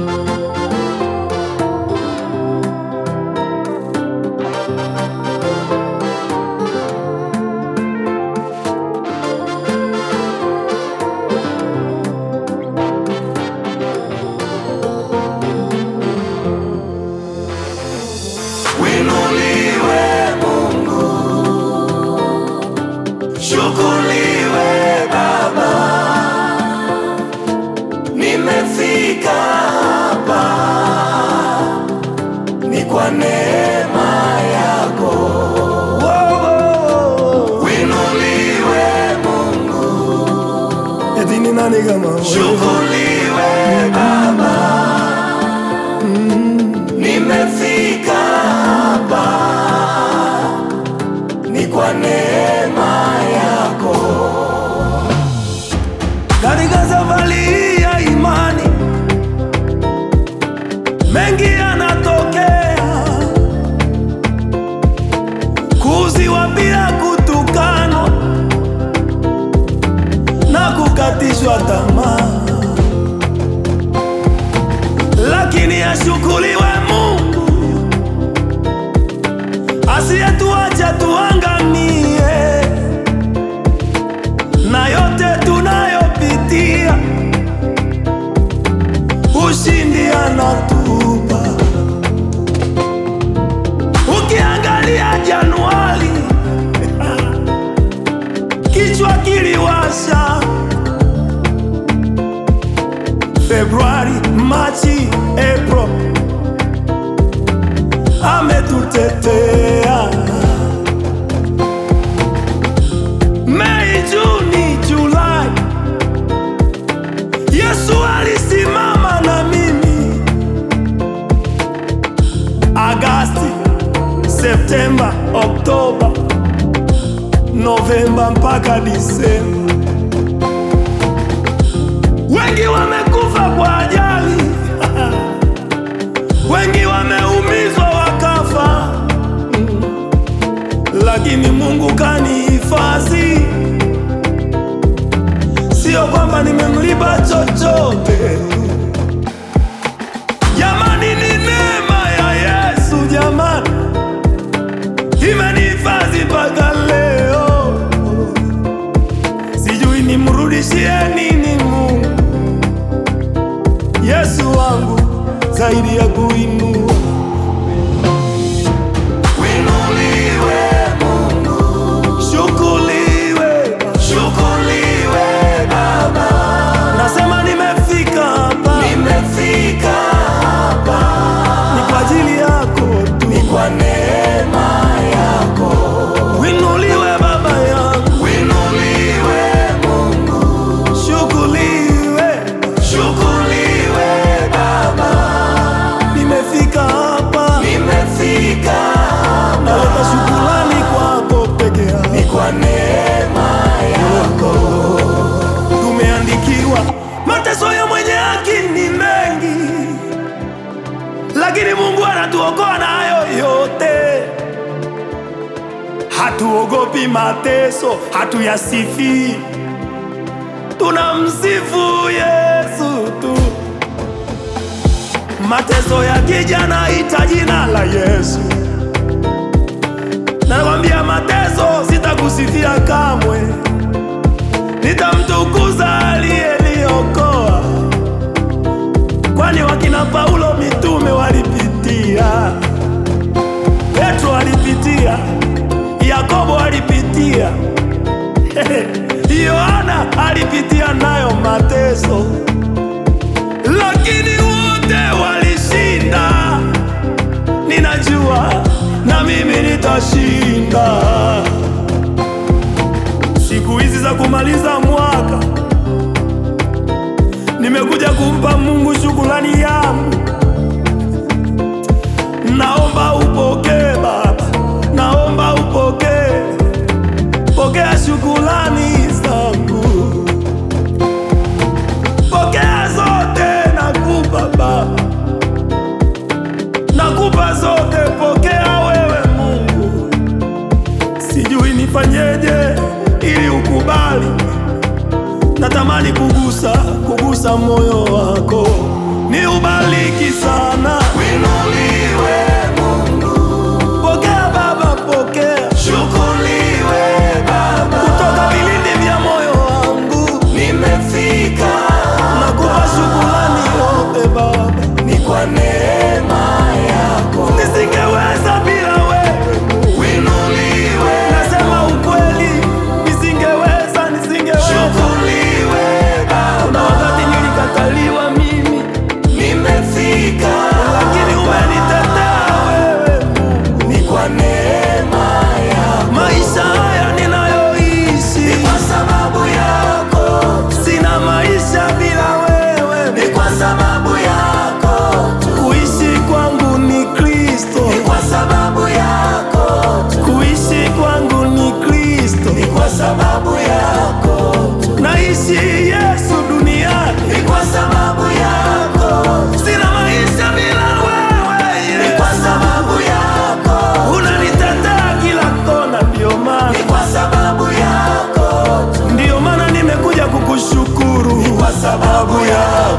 Winuliwe Mungu, shukuriwe Baba, nimefika hapa ni kwa neema yako. Winuliwe Mungu, Eti ni nani kama wewe? shukuriwe Baba, nimefika hapa ni kwa neema yako. Katika safari ya imani mengi yanatokea, kuuziwa bila kutukanwa na kukatishwa tamaa, lakini ashukuriwe Mungu asiyetuacha tuangamie na yote tunayopitia, ushindi anatupa. Ukiangalia Januari, kichwa kiliwasha. Februari, Machi, April, ametutetea. Mei, Juni, Julai, Yesu alisimama na mimi. Agasti, Septemba, Oktoba, Novemba mpaka Disemba. Wengi wamekufa kwa ajali, wengi wameumizwa wakafa, lakini Mungu kanihifadhi. Sio kwamba nimemlipa chochote, jamani, ni neema ya Yesu jamani, imenihifadhi mpaka leo. Sijui nimrudishie nini Mungu, Yesu wangu, zaidi ya kuinua Winuliwe Mungu, Shukuriwe, shukuriwe Baba, nasema nimefika hapa nimefika hapa ni kwa ajili yako tu. ni kwa neema yako. Winuliwe Baba yangu, Winuliwe Mungu, shukuriwe, shukuriwe Baba, nimefika hapa, nimefika hapa naleta shukurani kwako peke ni yako. kwa neema yako. Tumeandikiwa mateso ya mwenye haki ni mengi, lakini Mungu anatuokoa na hayo yote. Hatuogopi mateso, hatuyasifi, tunamsifu Yesu tu. Mateso yakija naita jina la Yesu, nakwambia mateso sitakusifia kamwe nitamtukuza aliyeniokoa, kwani wakina Paulo mitume walipitia, Petro alipitia, Yakobo alipitia, Yohana alipitia nayo mateso, lakini wote walishinda. Ninajua na mimi nitashinda siku hizi za kumaliza mwaka, nimekuja kumpa Mungu shukrani yangu. Naomba upokee Baba, naomba upokee, pokea shukrani zangu, pokea zote, nakupa Baba, nakupa zote, pokea wewe Mungu. Sijui nifanyeje ili ukubali kubariki sana. Winuliwe Mungu, Pokea Baba, pokea shukuriwe Baba, kutoka vilindi vya moyo wangu, nimefika nakupa shukrani yote Baba, ni kwa neema yako. nisingeweza bila wewe. Winuliwe, Nasema ukweli, nisingeweza, nisingeweza. shukuriwe Na Baba, wakati nilikataliwa mimi, nimefika lakini umenitetea wewe. ni kwa neema yako, Maisha haya ninayoishi, kwa sababu yako, sina maisha bila wewe. ni kwa sababu yako tu, Kuishi kwangu ni Kristo, ni kwa sababu yako tu, kuishi kwangu ni Kristo. ni kwa sababu yako tu, Naishi Yesu duniani, ni kwa sababu yako, sina maisha bila wewe. ni kwa Yesu. sababu yako, Unanitetea kila kona, ndio maana ni kwa sababu yako tu, ndio maana nimekuja kukushukuru. kwa sababu yako